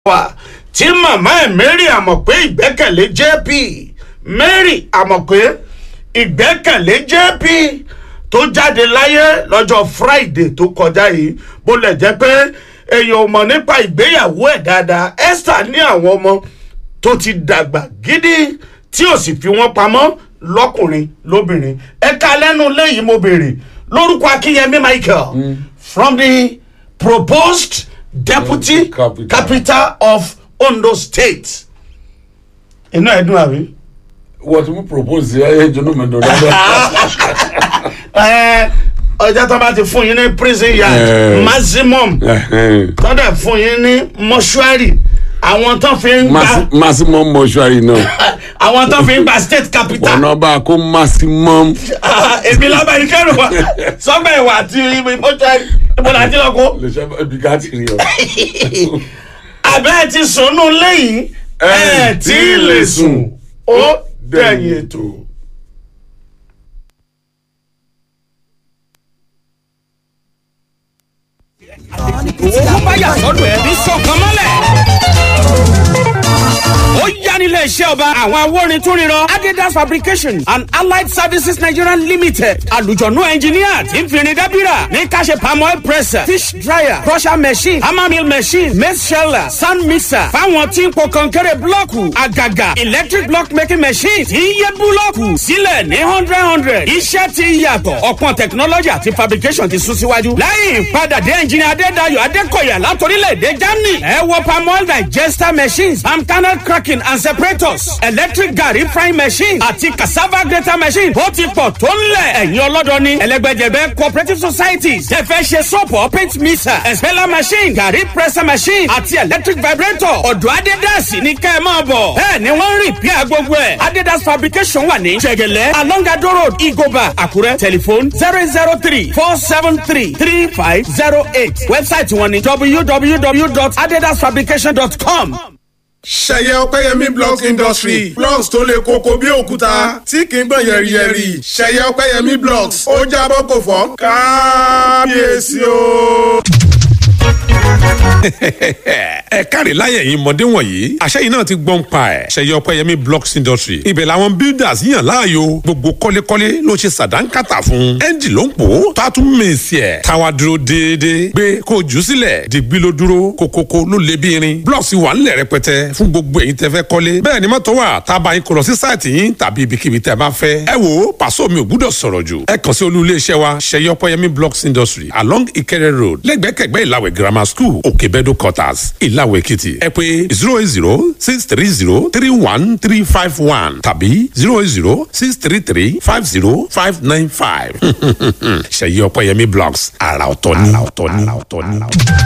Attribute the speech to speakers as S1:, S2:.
S1: wa tí màmá ẹ̀ mary àmọ̀pé ìgbẹ́kẹ̀lé jp mary àmọ̀pé ìgbẹ́kẹ̀lé jp tó jáde láyé lọ́jọ́ friday tó kọjá yìí bó lẹ̀ jẹ́ pé èèyàn ò mọ̀ nípa ìgbéyàwó ẹ̀ dáadáa esther ní àwọn ọmọ tó ti dàgbà gidi tí ò sì fi wọ́n pamọ́ lọ́kùnrin lóbìnrin ẹ̀ka lẹ́nu lẹ́yìn mo béèrè lórúkọ akínyẹmí michael mm. from the proposed deputy
S2: Yeah, capital.
S1: capital of ondo state inú ẹ̀dùn àbí.
S2: wọ́n ti mú propose ẹ ẹ jọ́nà mẹ́tọ́ dáadáa.
S1: ẹ ọjà tó bá ti fún yín ní prison yard
S2: Eh.
S1: maximum tó dẹ̀ fún yín ní mọ́ṣúárì àwọn tó fi ń gba
S2: maximum mortuary náà
S1: àwọn tó fi ń gba state capital
S2: ọ̀nà bá a kó maximum
S1: Ah, èmi lábàá yìí kẹrù wa sọgbà ìwà àti mọ́ṣúárì ìbọn àti lọ́kọ́
S2: lè ṣe ibi ká ti rí ọ.
S1: abẹ́ ti sùnú lẹ́yìn ẹ̀ tí ì lè sùn ó dẹ̀yìn ètò.
S3: owó báyà sọ́dọ̀ ẹ̀ ní sọ̀kan mọ́lẹ̀. ó yá nílé iṣẹ́ ọba àwọn awórin tún ríran adidas fabrication and allied services nigeria limited alùjọ̀nù engineer tí ń fìrìn dábìrà ní káṣe palm oil presser fish dryer crusher machine hammer mill machine maize sheller sand mixer fáwọn tí ń po kọ̀ǹkẹ́rẹ́ búlọ́ọ̀kù àgàgà electric block making machine tí ń yẹ búlọ́ọ̀kù sílẹ̀ ní hundred hundred iṣẹ́ ti yàtọ̀ ọ̀pọ̀ technology àti fabrication ti sún síwájú lẹ́yìn ìpadàdé engineer adédayọ̀ adékọ̀yà látòrílẹ̀-èdè germany ẹ wọ palm oil digester machines palm kernel cracking and separators electric garri frying machine àti cassava grater machine ó ti pọ̀ tó ń lẹ̀ ẹ̀yin ọlọ́dọọni ẹlẹ́gbẹ́jẹ̀bẹ́ cooperative societies tẹ fẹ́ ṣe sọ́pọ̀ paint mixer expeller machine garri presser machine àti electric vibrator ọ̀dọ̀ adédàsí ní kẹ́ ẹ máa bọ̀ bẹ́ẹ̀ ni wọ́n ń rìn píà gbogbo ẹ̀ adédàs fabrication wà ní jẹ̀gẹ̀lẹ́ alongado road igoba àkúrẹ́ telephone zero zero three four seven three three five zero eight website wọn ni www.adedasfabrication.com.
S4: ṣẹyẹ ọpẹyẹmí blocks industry blocks tó le koko bí òkúta tí kì í gbọ̀n yẹ̀rìyẹ̀rì ṣẹyẹ ọpẹyẹmí blocks ó jábọ́ kò fọ́ kábíyèsí o.
S5: ẹ káre láyé ẹ̀yin mọ̀dé wọ̀nyí àṣẹyìn náà ti gbọ́n pa ẹ̀ ṣẹyẹ ọpẹyẹmí blocks industry ibẹ̀ làwọn builders yàn láàyò gbogbo kọ́lékọ́lé ló ṣe sàdánkátà fún ẹ́ńjì ló ń pò ó tó a tún mèsì ẹ̀ táwa dúró déédéé gbé kó o jù ú sílẹ̀ dìgbì ló dúró kókókó ló lé bí irin blocks wà ńlẹ̀ rẹpẹtẹ fún gbogbo ẹ̀yin tẹ́ fẹ́ kọ́lé bẹ́ẹ̀ ni mọ́tò wà tá a bá yín kó lọ sí sáìtì yín tàbí ibikíbi tẹ́ bá fẹ́ ẹ wò ó pàṣọ mi ò gbúdọ̀ sọ̀rọ̀ jù ẹ kàn sí olú iléeṣẹ́ wa ṣẹyẹ ọpẹyẹmí blocks industry along ìkẹrẹ road lẹ́gbẹ̀kẹ̀gbẹ́ ìlàwẹ̀ grammar school òkèbẹ́dọ̀ quarters ìlàwẹ̀ èkìtì ẹ pé zero eight zero six three zero three one three five one tàbí zero eight zero six three three five zero five nine five ṣẹyẹ ọpẹyẹmí blocks àrà ọ̀tọ̀ ni.